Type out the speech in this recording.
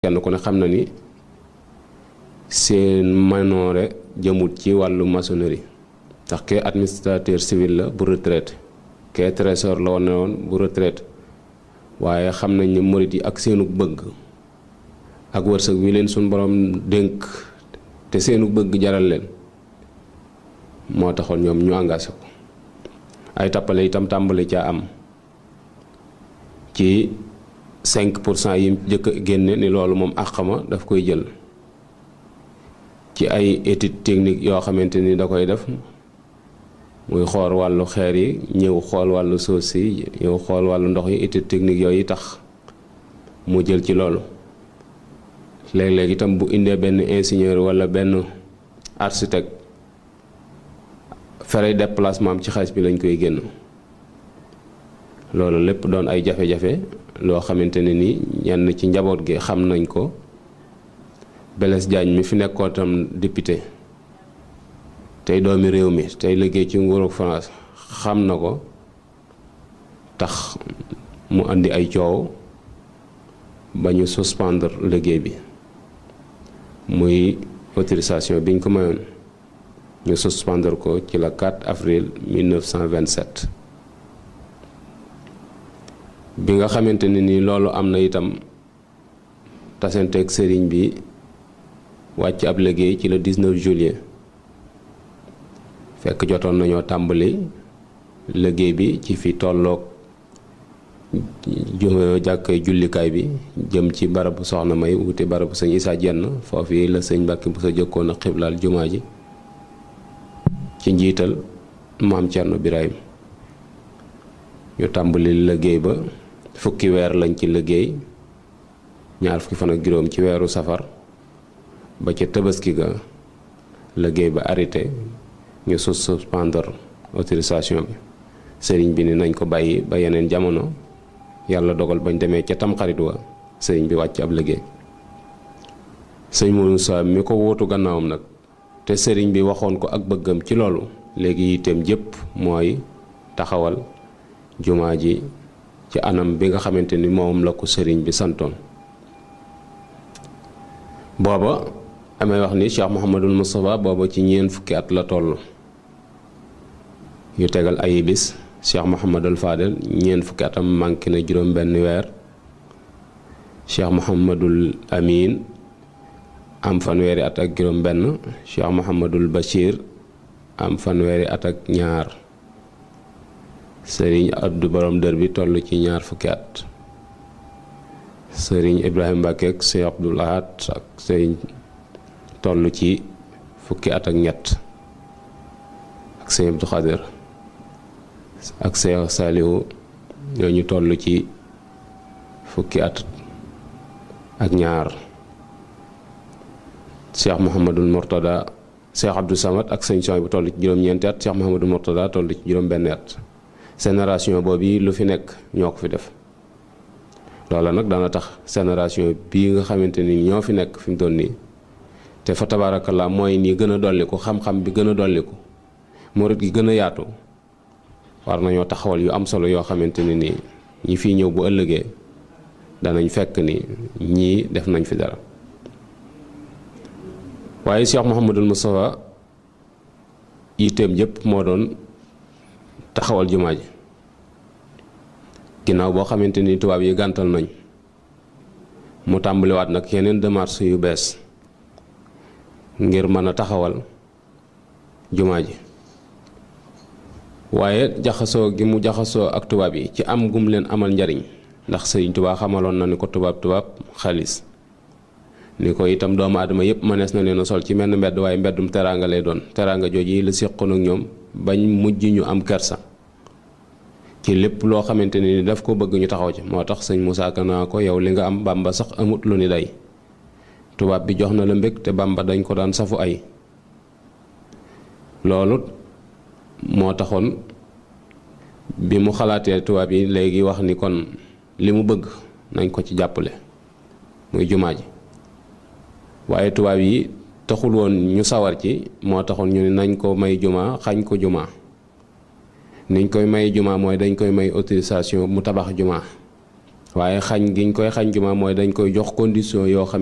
kenn ku ne xam na ni seen manoore jëmut ci wàllu maçonnerie ndax kee administrateur civil la bu retraite kee trésor la woon ne woon bu retraite waaye xam nañ ni murit yi ak seenu bëgg ak wërsëg wi leen suñ borom dénk te seenu bëgg jaral leen moo taxoon ñoom ñu engagé ko ay tappale itam tàmbali caa am ci 5 pour cent yi jëkk a génne ni loolu moom àqama daf koy jël ci ay étude technique yoo xamante ni da koy def muy xool wàllu xeer yi ñëw xool wàllu suuf si ñëw xool wàllu ndox yi étude technique yooyu tax mu jël ci loolu léeg-léeg itam bu indee benn ingénieur walla benn architecte fere déplacement am ci xaalis bi lañ koy génn loolu lépp doon ay jafe-jafe loo xamante ne ni ñenn ci njaboot gi xam nañ ko Blaise Diagne mi fi nekkoon tam député tey doomi réew mi tey liggéey ci nguuru France xam na ko tax mu indi ay coow ba ñu suspendre liggéey bi muy autorisation biñ ko mayoon ñu suspendre ko ci la 4 avril 1927 bi nga xamante ne ni loolu am na itam tasanteeg sëriñ bi wàcc ab liggéey ci le 19 juillet fekk jotoon nañoo tàmbali liggéey bi ci fi tolloog jàkkay jullikaay bi jëm ci barabu soxna may wuti barabu sëñ Issa Jenn foofu la sëñ Mbàkke bu sa jëkkoon a xiblaal jumaa ji ci njiital maam Cerno Birahim ñu tàmbali liggéey ba fukki weer lañ ci liggéey ñaar fukki fan ak juróom ci weeru safar ba ca tabaski ga liggéey ba arrêté ñu sus suspendre autorisation bi sëriñ bi ni nañ ko bàyyi ba yeneen jamono yàlla dogal bañ demee ca tamxarit wa sëriñ bi wàcc ab liggéey sëñ Moussa mi ko wóotu gannaawam nag te sëriñ bi waxoon ko ak bëggam ci loolu léegi yitteem jëpp mooy taxawal jumaa ji ci anam bi nga xamante ni moom la ko sëriñ bi santoon booba amee wax ni Cheikh Mouhamadul Moustapha booba ci ñeent fukki at la toll yu tegal ay bis Cheikh Mouhamadul Fadel ñeent fukki atam manqué na juróom benn weer Cheikh Mouhamadul Amin am fanweeri at ak juróom benn Cheikh Mouhamadul Bachir am fanweeri at ak ñaar sëriñ Abdou borom dër bi toll ci ñaar fukki at sëriñ Ibrahima Mbacke ak sëriñ Abdoul Ahad ak sëriñ toll ci fukki at ak ñett ak sëriñ Abdou Khadir ak sëriñ Salihu ñooñu toll ci fukki at ak ñaar Cheikh Mouhamadul Mourtada Cheikh Abdou Samad ak sëriñ Soy bu toll ci juróom-ñeenti at Cheikh Mouhamadul Mourtada toll ci juróom-benn at génération boobu lu fi nekk ñoo ko fi def loola nag dana tax génération bii nga xamante ni ñoo fi nekk fi mu toll nii te fa tabaarakallaa mooy nii gën a dolliku xam-xam bi gën a dolliku murit gi gën a yaatu war nañoo taxawal yu am solo yoo xamante ne nii ñi fiy ñëw bu ëllëgee danañ fekk ni ñii def nañ fi dara waaye Cheikh Mouhamadul Moustapha yitteem jëpp moo doon taxawal jumaa ji ginnaaw boo xamante ni tubaab yi gàntal nañ mu tàmbaliwaat nag yeneen démarches yu bees ngir mën a taxawal jumaa ji waaye jaxasoo gi mu jaxasoo ak tubaab yi ci am gum leen amal njariñ ndax sëriñ tubaab xamaloon na ni ko tubaab tubaab xaalis ni ko itam doomu aadama yépp mënees na leen a sol ci menn mbedd waaye mbeddum teraanga lay doon teraanga jooju yi la séqoon ak ñoom bañ mujj ñu am kersa ci lépp loo xamante ni daf ko bëgg ñu taxaw ci moo tax sëñ Moussa Ka naa ko yow li nga am bamba sax amut lu ni day tubaab bi jox na la mbég te bamba dañ ko daan safu ay loolu moo taxoon bi mu xalaatee tubaab yi léegi wax ni kon li mu bëgg nañ ko ci jàppale muy jumaa ji waaye tubaab yi taxul woon ñu sawar ci moo taxoon ñu ne nañ ko may jumaa xañ ko jumaa niñ koy may jumaa mooy dañ koy may autorisation mu tabax jumaa waaye xañ giñ koy xañ jumaa mooy dañ koy jox condition yoo xam